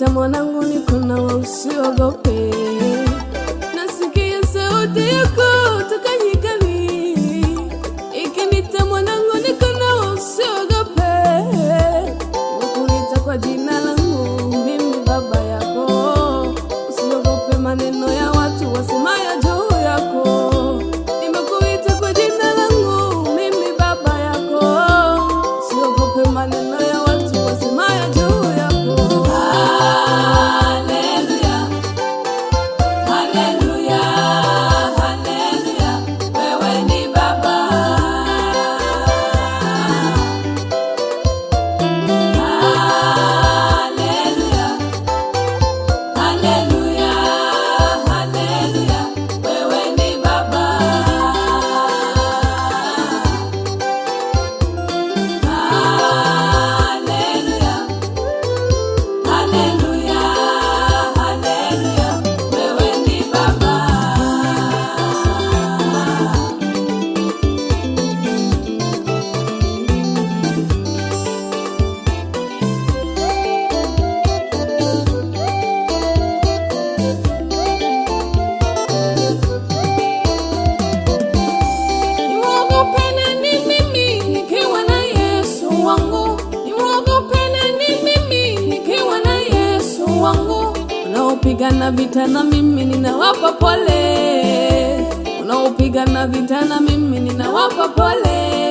Ikinita mwanangu, niko nawe, usiogope. Nasikia sauti yako toka nyikani. Ikinita mwanangu, niko nawe, usiogope. Nimekuita kwa jina langu, mimi baba yako. Usiogope maneno ya watu wasemayo juu yako. Nimekuita kwa jina langu, mimi baba yako. Usiogope maneno ya watu wasemayo juu yako. Haleluya, haleluya, haleluya, wewe ni baba. Haleluya, haleluya, haleluya, wewe ni baba. Haleluya, haleluya, haleluya, wewe ni baba. Nimwogope nani mimi nikiwa na Yesu wangu? Nimwogope nani mimi nikiwa na Yesu wangu? Unaopigana vita na mimi ninawapa pole, unaopigana vita na mimi ninawapa pole.